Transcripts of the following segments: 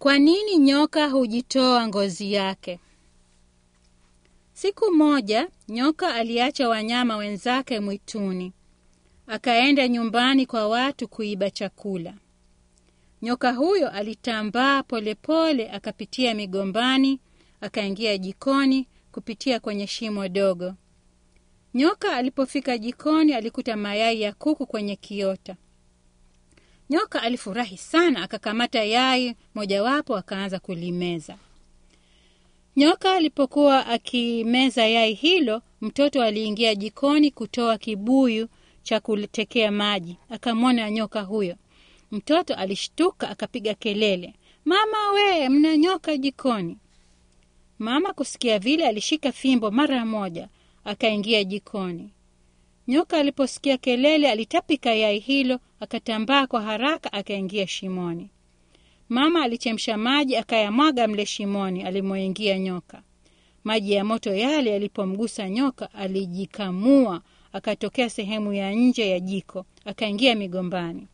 Kwa nini nyoka hujitoa ngozi yake? Siku moja nyoka aliacha wanyama wenzake mwituni, akaenda nyumbani kwa watu kuiba chakula. Nyoka huyo alitambaa polepole, akapitia migombani, akaingia jikoni kupitia kwenye shimo dogo. Nyoka alipofika jikoni, alikuta mayai ya kuku kwenye kiota. Nyoka alifurahi sana, akakamata yai mojawapo akaanza kulimeza. Nyoka alipokuwa akimeza yai hilo, mtoto aliingia jikoni kutoa kibuyu cha kutekea maji. Akamwona nyoka huyo. Mtoto alishtuka akapiga kelele, mama we, mna nyoka jikoni! Mama kusikia vile alishika fimbo mara moja, akaingia jikoni. Nyoka aliposikia kelele, alitapika yai hilo, akatambaa kwa haraka, akaingia shimoni. Mama alichemsha maji akayamwaga mle shimoni alimoingia nyoka. Maji ya moto yale yalipomgusa nyoka, alijikamua akatokea sehemu ya nje ya jiko, akaingia migombani.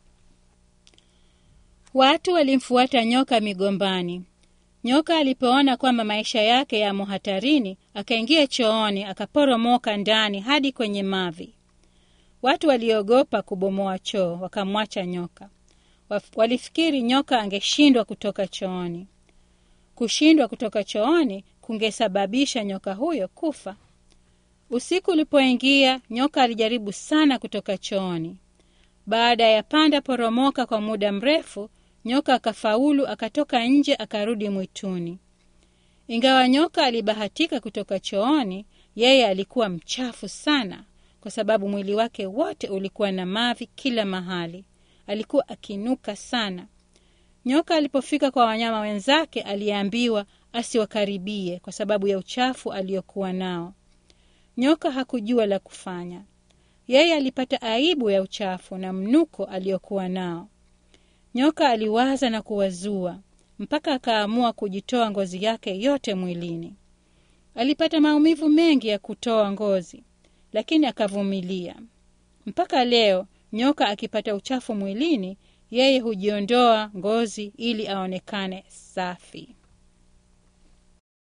Watu walimfuata nyoka migombani. Nyoka alipoona kwamba maisha yake yamo hatarini, akaingia chooni, akaporomoka ndani hadi kwenye mavi. Watu waliogopa kubomoa choo, wakamwacha nyoka. Walifikiri nyoka angeshindwa kutoka chooni. Kushindwa kutoka chooni kungesababisha nyoka huyo kufa. Usiku ulipoingia, nyoka alijaribu sana kutoka chooni. Baada ya panda poromoka kwa muda mrefu, nyoka akafaulu, akatoka nje, akarudi mwituni. Ingawa nyoka alibahatika kutoka chooni, yeye alikuwa mchafu sana, kwa sababu mwili wake wote ulikuwa na mavi kila mahali. Alikuwa akinuka sana. Nyoka alipofika kwa wanyama wenzake, aliambiwa asiwakaribie kwa sababu ya uchafu aliokuwa nao. Nyoka hakujua la kufanya. Yeye alipata aibu ya uchafu na mnuko aliokuwa nao. Nyoka aliwaza na kuwazua mpaka akaamua kujitoa ngozi yake yote mwilini. Alipata maumivu mengi ya kutoa ngozi, lakini akavumilia. Mpaka leo nyoka akipata uchafu mwilini, yeye hujiondoa ngozi ili aonekane safi.